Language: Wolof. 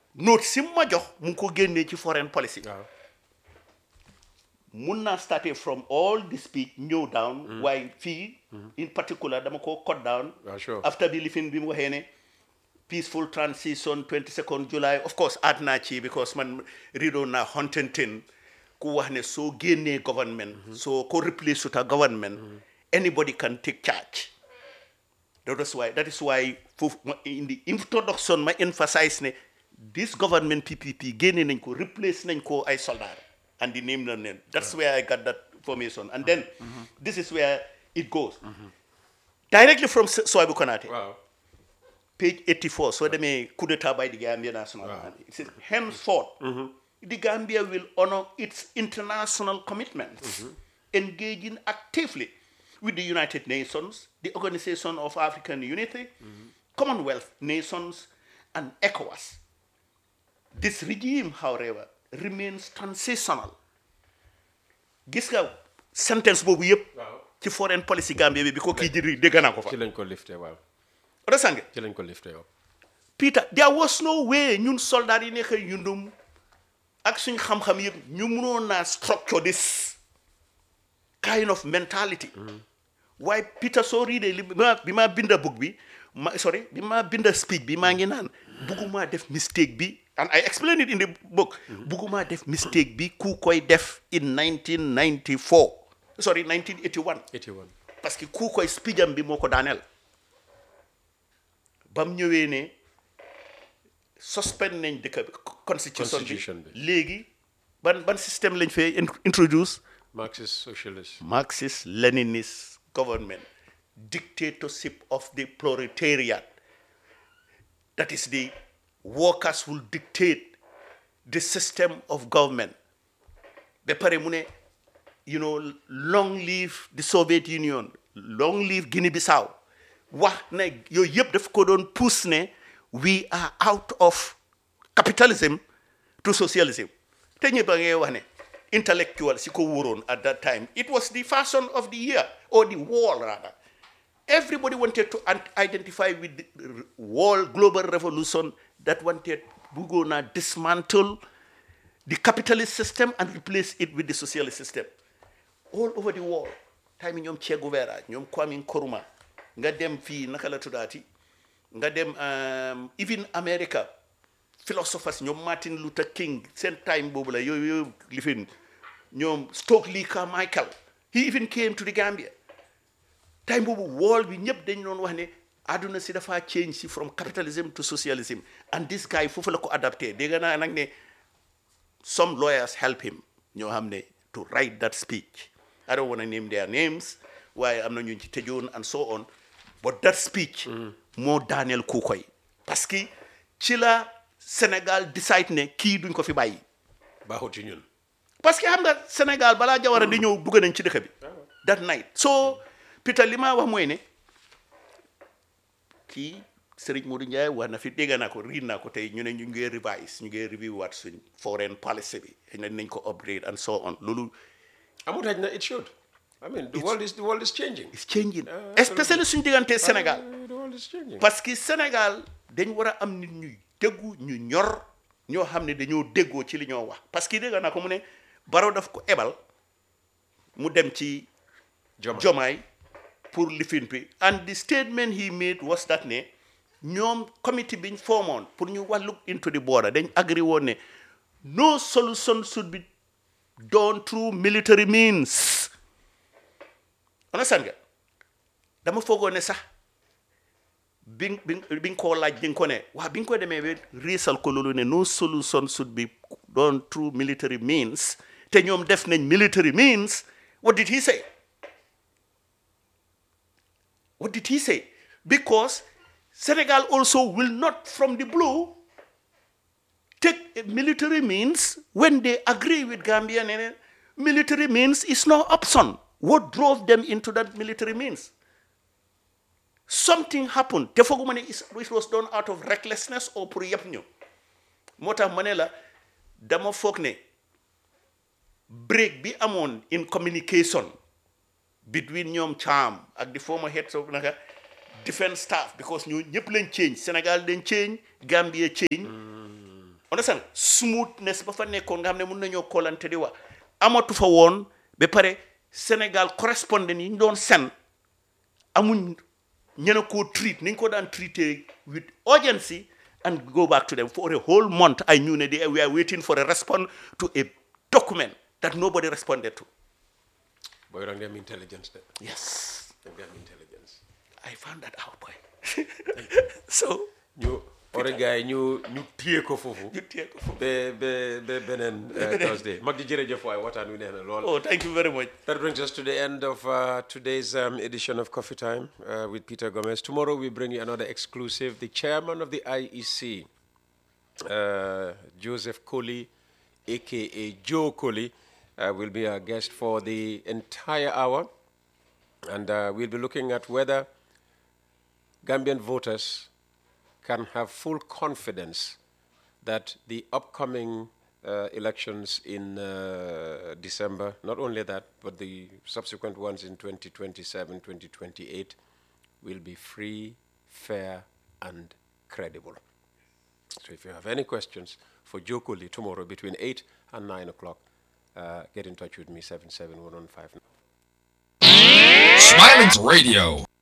note si mu ma jox mu ngi ko génnee ci foreign policy waaw mun naa starté from all the speech ñëw down waaye fii in particular dama ko cut down waaw sure after bi lifin bi mu waxee ne peaceful transition 22nd July of course add naa ci because man rido naa Huntington ku wax ne soo génnee government soo ko replace with a government anybody can take charge that is why that is why foofu ma in the introduction ma emphasize ne this government PPP génne nañ ko replace nañ ko ay soldat and the name na name that's where I got that information and then this is where it goes directly from Sohaibou Konaté waaw page 84 so demee coup d'état by the Gambia National Army it says henceforth the Gambia will honor its international commitments engaging actively with the United Nations the Organization of African Unity Commonwealth nations and ECOWAS this regime however remains transitional gis nga sentence boobu yëpp waaw ci foreign policy Gambia bi bi ko kii jëri dégg naa ko fa ci lañ ko lifté waaw resange ci lañ ko lifté waaw Peter there was no way ñun soldat yi nekk yundum ak suñ xam-xam yëpp ñu mënoon naa structure this kind of mentality waaye Peter soo riidee li bi ma bi ma binda book bi ma sorry bi ma binda speech bi maa ngi naan bugguma def mistake bi and I explain it in the book bugguma def mistake bi ku koy def in 1994 sorry 1981 81 parce que ku koy speech am bi moo ko daaneel ba mu ñëwee ne suspend nañ dëkk bi constitution Constitution bi bi. léegi ban ban système lañ fee in- introduce Marxist socialist Marxist Leninist government dictatorship of the proletariat that is the workers will dictate the system of government ba pare mu ne you know long live the Soviet Union long live Guinea Bissau wax ne yooyu yëpp daf ko doon pousse ne we are out of capitalism to socialism te ñëpp a ngay wax ne intellectual si ko wóoroon at that time it was the fashion of the year or the wall rather everybody wanted to an- identify with the r- world global revolution that wanted bëggoon naa dismantle the capitalist system and replace it with the socialist system all over the world time yi ñoom Che Guevara ñoom Kwame Nkrumah nga dem fii naka la tuddaati nga dem um, even America philosophers ñoom Martin Luther King seen time boobu la yooyu yooyu lifin ñoom Stokely Carmichael he even came to the Gambia time boobu world bi ñëpp dañ doon wax ne àdduna si dafa change si from capitalism to socialism and this guy foofu la ko adapté dégg naa nag ne some lawyers help him ñoo xam ne to write that speech I don't want to name their names waaye am na ñu ci tëjoon and so on but that speech moo daaneel ku koy parce que ci la Sénégal decide ne kii duñ ko fi bàyyi baaxut ci ñun parce que xam nga Sénégal balaa Jawara di ñëw dugg nañ ci dëkk bi that night so Peter li ma wax mooy ne kii Serigne Modou Ndiaye wax na fi dégg naa ko riid naa ko tey ñu ne ñu ngi revise ñu ngi review waat suñ foreign policy bi xëy na nañ ko upgrade and so on loolu amut xaj na it should I mean the world is the world is changing is changing Ah, especially suñ diggante Sénégal Ah, the world is changing parce que Sénégal dañ war a am nit ñuy déggu ñu ñor ñoo xam ne dañoo déggoo ci li ñoo wax parce que dégg naa ko mu ne Barrow daf ko ebal mu dem ci Joma. Jomaay pour lifin bi and the statement he made was that ne ñoom committee biñ formoon pour ñu wax look into the border dañ agree woon ne no solution should be done through military means understand nga dama foogoon ne sax bi nga- bi nga- bi nga koo laaj di nga ko ne waa bi nga ko demee ba riisal ko loolu ne no solution should be done through military means te ñoom def nañ military means what did he say what did he say because Senegal also will not from the blue take military means when they agree with Gambia ne ne military means is no option what drove them into that military means something happened te fooguma ne is- it was done out of recklessness or pour yëpp ñu moo tax ma ne la dama foog ne break bi amoon in communication between ñoom Cham ak the former heads of naka defense staff because ñu ñëpp lañ change Sénégal dañ change Gambia change understand smoothness ba fa nekkoon nga xam ne mun nañoo koolante di wax amatu fa woon ba pare Sénégal correspondant yi ñu doon sen amuñ ñene koo treat ni ñu ko daan treaté with urgency and go back to them for a whole month I knew ne they we are waiting for a response to a document that nobody responded to booy da nga am intelligence de yes da nga am intelligence I found that out boy so ñu ore gars yi ñu ñu téye ko foofu you take foofu. ba ba ba beneen uh, Thursday mag ji jërëjëf waay waxtaan wi neex na lool oh thank you very much That brings us to the end of uh, today's um, edition of Coffee Time uh, with Peter Gomez. Tomorrow we bring you another exclusive. The chairman of the IEC, uh, Joseph Colley, aka Joe Colley, uh, will be our guest for the entire hour. And uh, we'll be looking at whether Gambian voters can have full confidence that the upcoming uh, elections in uh, December, not only that, but the subsequent ones in 2027, 2028, will be free, fair, and credible. So if you have any questions for Joe Cooley tomorrow between 8 and 9 o'clock, uh, get in touch with me, 77115. Smilings Radio.